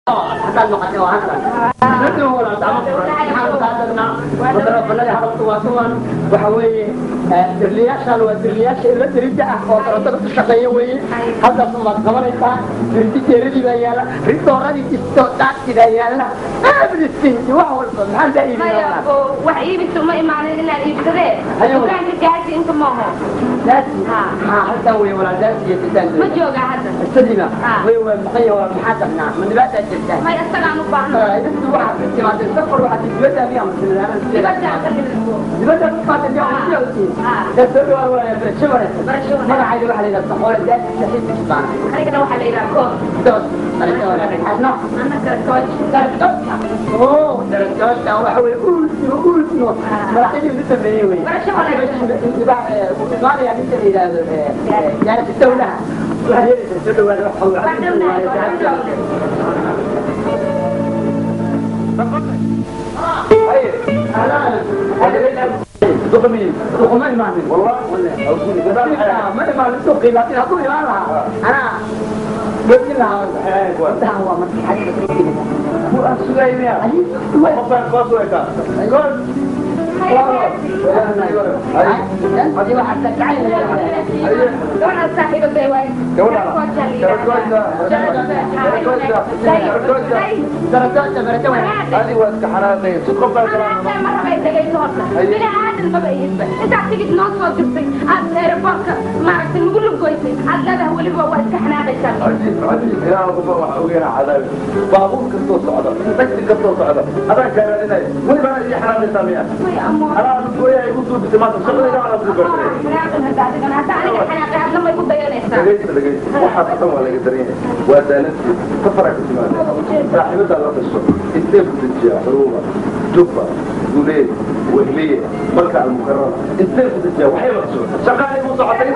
haddaad noqotay waa hadal dadka walaal dacmo furan maxaan kaa dagnaa madarofanadii hadalku waa kuwan waxa weeye dirliyaashaan waa dirliyaasha ilo dirida ah oo darotada ku shaqeeya weeye halkaas umaad qabanaysaa dirdi jeeradii baa yaala ridooradii isto daagti baa yaala everything wax walba maxaan daa iibinaa wax iibisa uma imaanin inaad iibsadee Hayo. dukaanka gaasi inta maaho daasi haa halkan wey walaal daasi iyo ma sidaan jooga hadda istadiina Ah. way waa maqan yahay waa maxaa dagnaa ma dhibaataa jirtaa may isagaan u baahno dadku waxaad ka timaadeen safar waxaad dibadda miyaa masiladaana dibadda ka midabo dibadda ku timaadeen miyaa masiladatiin Ah. kasoo dhawaa waa barasho wanaagsan Barasho wanaagsan. magacayda waxaa la yidhaha saxoole daasi saxiibkii baana anigana waxaa la yidhaha koos doos barasho wanaagsan xasno annaka koos darajooda oo darajooda waxa weye ultimo ultimo madaxdii ugu dambeeyey wey Barasho wanaagsan. imaanaya ninka la yidhaahdo jaarati dawlaha waxaad yeelaysaa soo dhawaada wax ما إيمان والله ما إيمان سوقي لكن أقول إيمان لها أنا قلت لها قلت لها هو مركي حاجة هو السليمية قلت هذه واحد تكعين gabadha saaxiibaday waay درجات درجات هذه واسك حرامين تقف marabay degayso horta bini aadan maba ihidba intaad tigid noo soo dirtay aad eeraboorka maaragtay nagu lugoysay aad leedahay weliba waa iska xanaaqaysaa عجيب عجيب يا رب وين عذاب بابور كتو صعدة تكتي كتو صعدة هذا كان لنا وين بقى يجي حرام سامية way amoon أنا أقول يا يقول بتمام شغلي لا أنا أقول xanaaqan hadda adigana hadda aniga xanaaqay hadna may ku dayanaysaa لقيت لقيت واحد قسم ولا قدرين وزالتي كفرك تمام صاحبتها الله تشوف انتبه تجي حروبة جبة قولين وهلية ملكة المكرمة انتبه تجي وحي مقصود شغالي مصعطين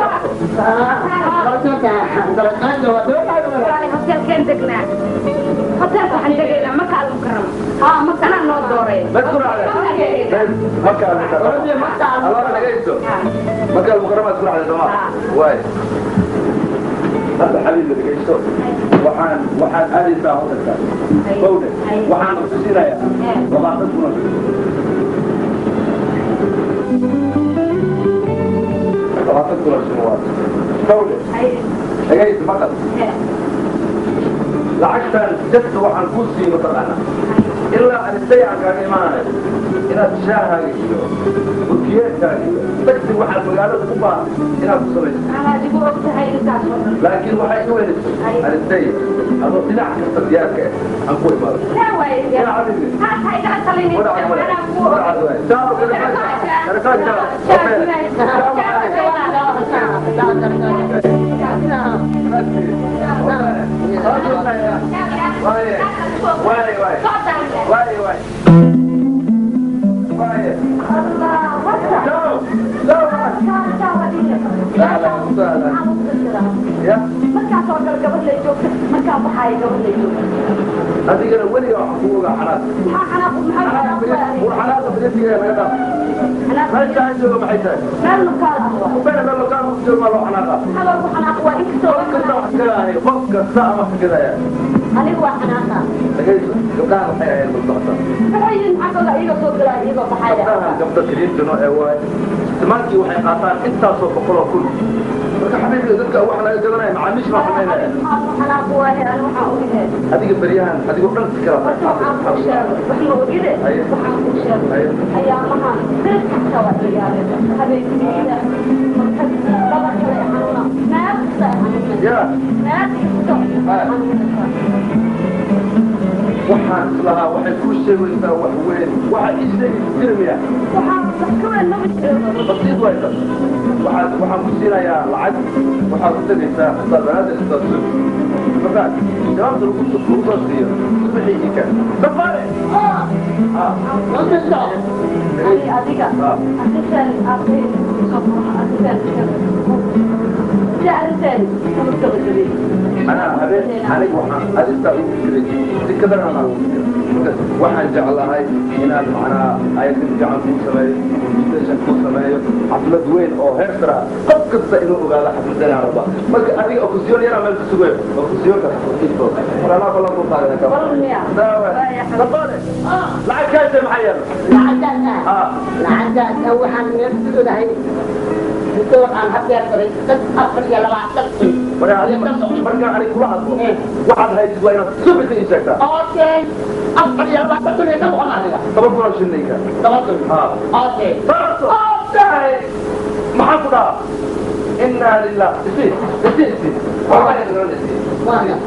hotelkeen degnaa hotelka waxaan degaynaa maka almukarama haa makanaa noo dooray مذكور على مكة المكرمة الله لقيته مكة المكرمة تكون على زمان واي هذا حبيبي اللي لقيته وحان وحان هذه ساعة وتلك فوده وحان مخصوصين يا وما تكون وما تكون السنوات فوده لقيت مقل لعشان جدت وحان كوسي مطلعنا إلا أن السيعة كان إيمانا إنها تشاهد وكيات كان تكتب واحد مقالة قبا إنها تصريح adigu ogtahay intaas oo dhan لكن waxay u weynaysaa arintay adoo dhinac kasta diyaarka ah aan ku imaado لا واي يا حبيبي. ها هاي قاعد تخليني ولا عاد ولا ولا عاد ولا تعالوا كده واي واي واي واي واي لو لو لا لا لا يا markaasoo gal gabadh lay joogta markaa baxaaya gabadh lay joogta adigana weliga wax kugu ogaa xanaad maxaa xanaaqu maxay xanaaqu war xanaada bidatiga laga dhaaf meesha aan joogo maxay tahay meel nukaada ah ubena meel lokaan ku joogo ma loo xanaaqa hadal ku xanaaq waa inkastoo qof kasta wax gadaayo qof kasta ama wax gadaya anigu waa xanaaqa dhagayso gabdhahan waxay ahayd mustaqbal maxay yihiin xaggooda iyaga soo galaa iyagoo baxaaya gabdhahan gabdho kiliintino ee waay istimaalkii waxay qaataan intaasoo boqol oo kun marka xabiibka dadka wax laga gadanaya macaamiish baa samaynaya xanaaqu waahe ani waxaan ogahay adiga beryahan adigoo dhan fikira marka waxaan kuu sheegay wax ma ogide Haye. waxaan kuu sheegay Haye. ayaamaha bir kasta waa ciyaareen habeenkiisa marka laba kale xanuuna meel kasta ay xanuunaysa ya meel kasta ay xanuunaysa waxaan islahaa waxay kuu sheegaysaa wax weyn waxa ii sheegi jirmiya waxaan wax ka weyn maba jiro basiid way tas waxaad waxaan ku siinayaa lacag waxaad u tegaysaa sabaada istaasub markaad jawaabta lagu lagu soo siiyo subaxii ika safaare ah ani adiga arrintan arrin soo furaha arrintan si arrintan kama gabagabay أنا هبين أنا وحنا هذا استوى فكرة تكذا أنا فكرة وحنا جعلها هاي هنا معنا هاي ترجع في سبعي invitation kuu sameeyo xaflad weyn oo heer sara qof kasta inuu ogaado xafladana raba marka adiga oo kusiyoon yaraa meel ku sugayo oo kusiyoonka xafladiisto walaalaa ballan ku qaadana ka lacag kaashe maxaa yeelo lacagtaasa lacagtaasa waxaan neefsudahay door aan hadeer daray dad afar iyo labaatan markaan anig kula hadlo waxaad haysid waa inaad subita ii sheegtaa okay afar iyo labaatan kun iyo ka boqon aniga toban kun oo shilinka toban kun ha okay tahay maxaan ku dhahaa inaa lilah isi isi isi waaga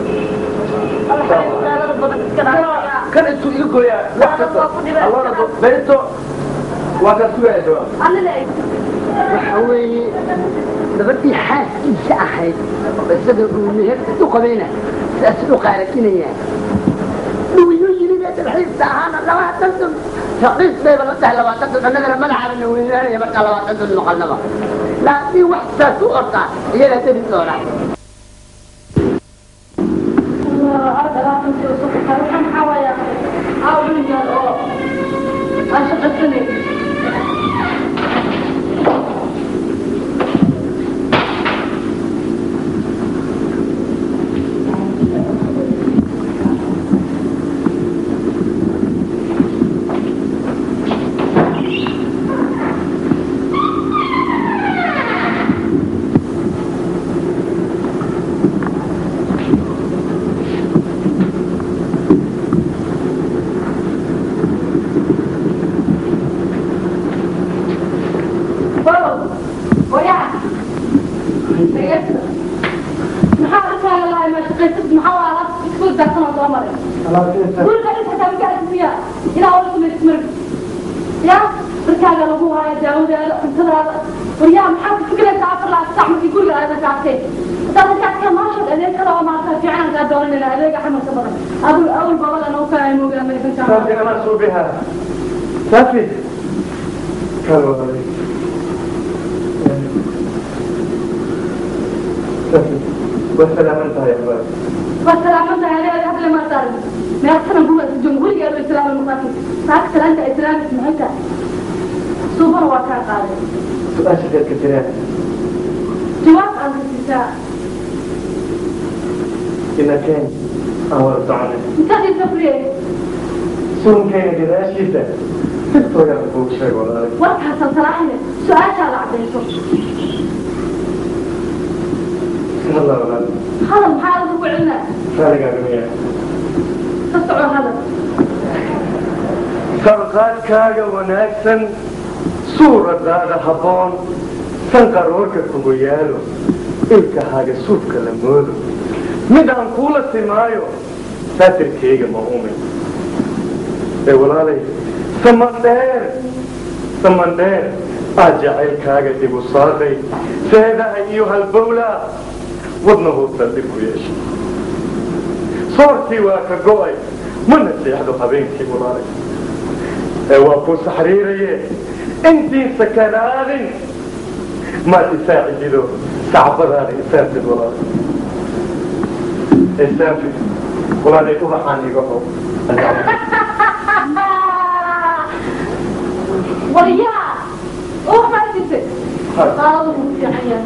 kan intuu iga gooyaa wax kasta allana berito waa kaa sugaya jawaab waxa weeye gabadhii xaaskiisa ahayd oo isaga uu meherka u qabayna saas u qaaratinayaan dhuyuu yimid ee dalxiista ahaana labaatan dun raqiis bayba la tahay labaatan dun annagana madaxaana weynaanaya markaa labaatan dun noqonaba laakiin wax saas u ortaa iyagaa deli doona markaaga lagu haayo daawadaada cuntadaada waryaa maxaad ku fikiraysaa afar laa sac markii guriga aada gaartay haddaad halkaas ka maashad adeeg kale oo maarta fiican kaa dooranayna adeega xamarka badan adul awal babadan oo kaa moogaa amerikanka صافي انا شو بها صافي كانوا علي صافي والسلام انتهى يا اخوان والسلامة عليها قبل ما صار ما أحسن هو الجمهورية الإسلام المقاتل فأكثر أنت إسلام اسمعك سوبر وكان قادر سؤال شديد كثيرين جواب عن النساء إن كان أول طعنا انت دي سفرية سون كان كذا شدة تكتب يا أبوك شيء والله وقتها صراحة سؤال على عبد الله والله هذا محاول هو عنا فارق عن تسعوا هذا sarqaadkaaga wanaagsan suuradaada habboon sanqaroorka kugu yaalo ilkahaaga suufka la moodo mid aan kuula simaayo saatirkayga ma umin ee walaalay samandheer samandheer aad jacaylkaaga dib u saaqay seedaha iyo halbowlaa wadnahuu saldhib ku yeeshay soortii waa ka go'ay mana seexdo habeenkii walaalay ee waa kuu saxriiraye intii sakanaadin maad isaacidido sacbadaada isaafid walaalay isaafid walaalay ubaxaan iga ho ورياء أوه ما تنسى قالوا في عيان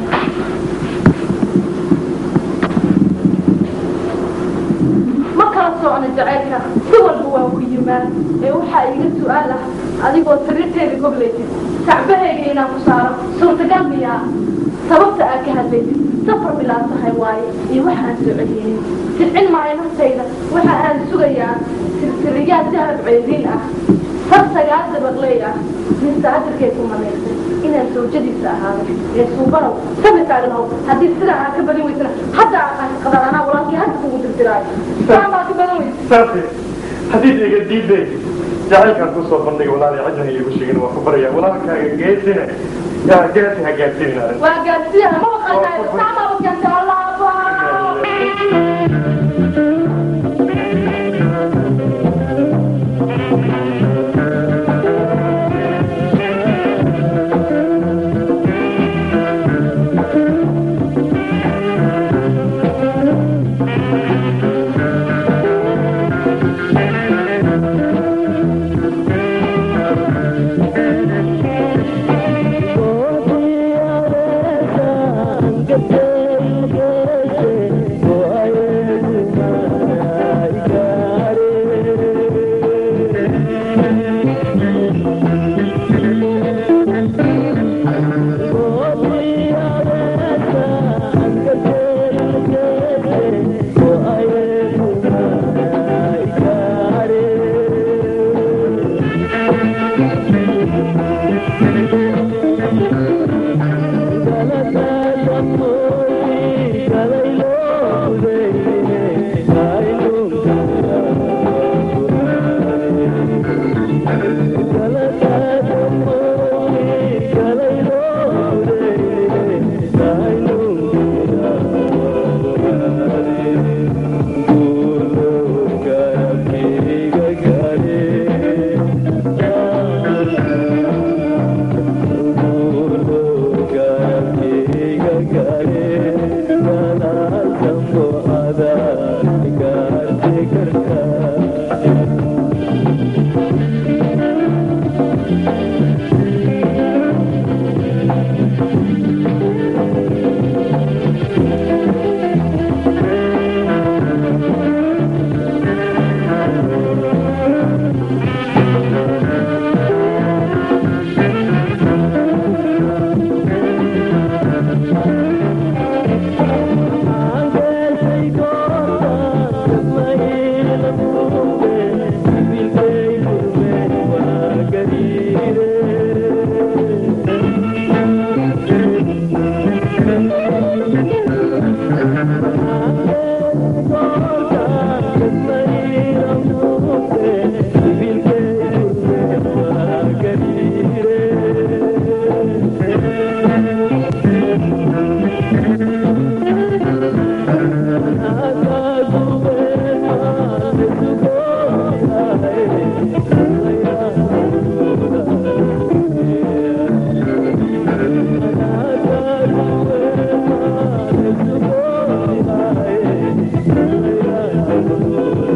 ma kala socno jacaylka si walba waa ku yimaad ee waxaa iga su-aal ah adigoo sariirteeda goblaysid sacbahayga inaan ku saaro suurtagal miyaa sababta aad ka hadlaysid safar bilaa tahay waaye iyo waxaan soo celiyey silcin maayo naftayda waxa aan sugayaa silsiliyaad dahab ceediin ah far sagaal dabaqley ah nin saadirkay ku malaysay inaan soojadiisa ahaado ee suubanow sami taagnaw haddii sidaa aad ka badin weysana hadda aan qadar anaa walaalkii hadda kugu dirdiraayo saan baa ka badan weysa saafi haddiid iga diiday jacaylkaan kusoo bandhigay walaalay cidna iigu sheegin waa ku baraya walaalkaaga geesina yaa geesi ha gaarsiinin arrin waa gaarsiiya ma maqaltaay saamaa wakanta allah Thank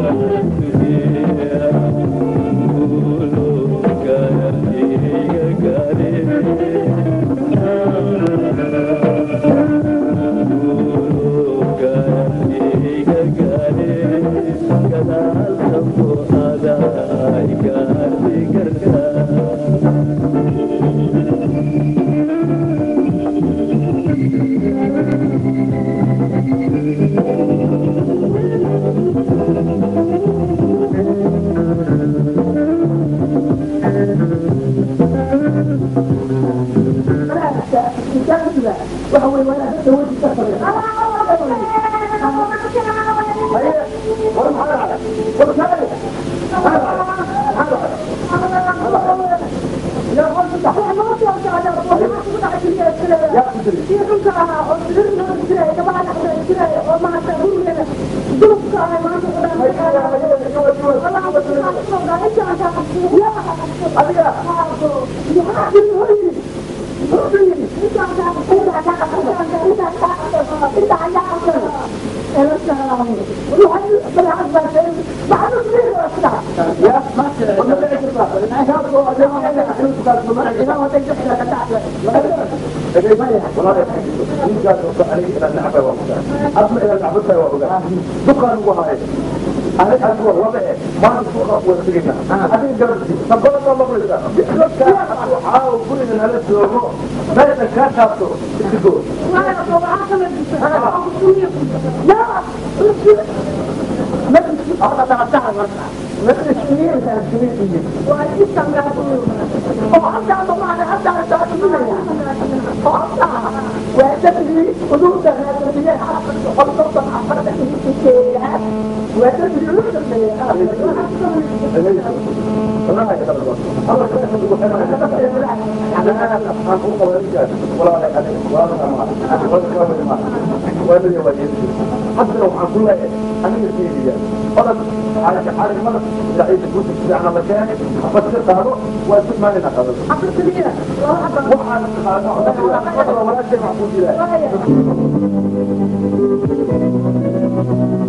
Thank you.